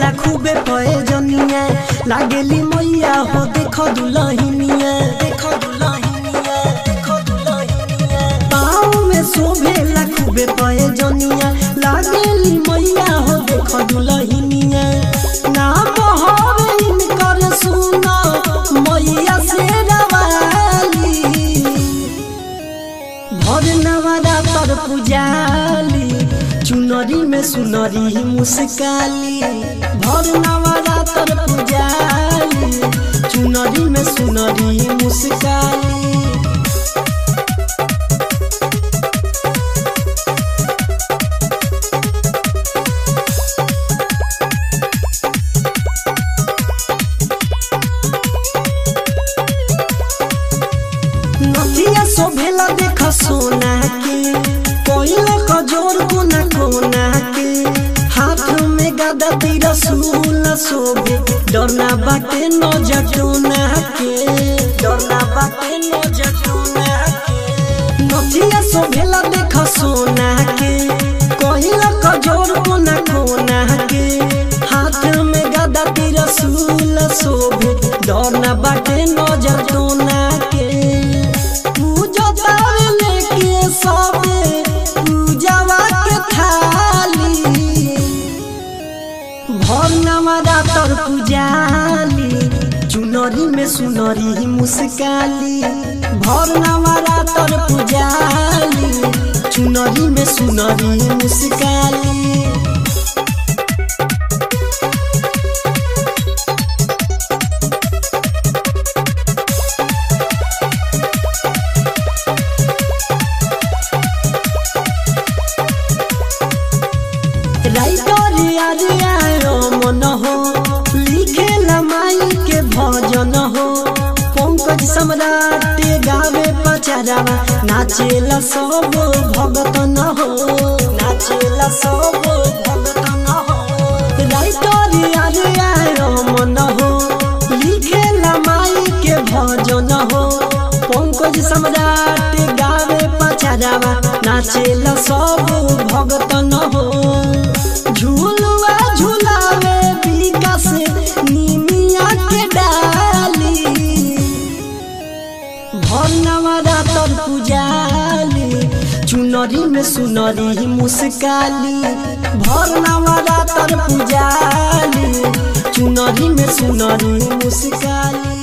शोभेला खूबे पए जनिया लागेली मैया हो देखो दुलहिनिया देखो दुलहिनिया देखो दुलहिनिया पाँव में शोभेला खूबे पए जनिया लागेली मैया हो देखो दुलहिनिया नाम हवे इनकर सुना मैया से रवाली भर नवरा तर पुजाली चुनरी में सुनरी मुस्काली भर नवरा तर पुजाली चुनरी में सुनरी मुस्काली नदिया शोभेला देख सोना के कोयला कजोर कोना कोना के हाथ में गदा तीर सूल शोभे डरना बाटे न जटोना के डरना बाटे न जटोना के नदिया शोभेला देख सोना के कोयला कजोर कोना कोना के हाथ में गदा तीर सूल शोभे डरना बाटे न जटोना के पूजा तारे लेके सबे पूजावा के थाली भर नवरा तर पूजाली चुनरी में सुनरी मुस्काली भर नवरा तर पूजाली चुनरी में सुनरी मुस्काली राइटर यारे आयो मन हो लिखे माई के भजन हो पंकज सम्राट गावे पचारावा नाचेला सब भगत न हो नाचेला सब भगत न हो राइटर यारे आयो मन हो लिखे माई के भजन हो पंकज सम्राट गावे पचारावा नाचेला सब भगत न हो झूलुआ झुलावे विकास निमिया के डाली भरनवरा तर पुजाली चुनरी में सुनरी मुस्काली भरनवरा तर पुजाली चुनरी में सुनरी मुस्काली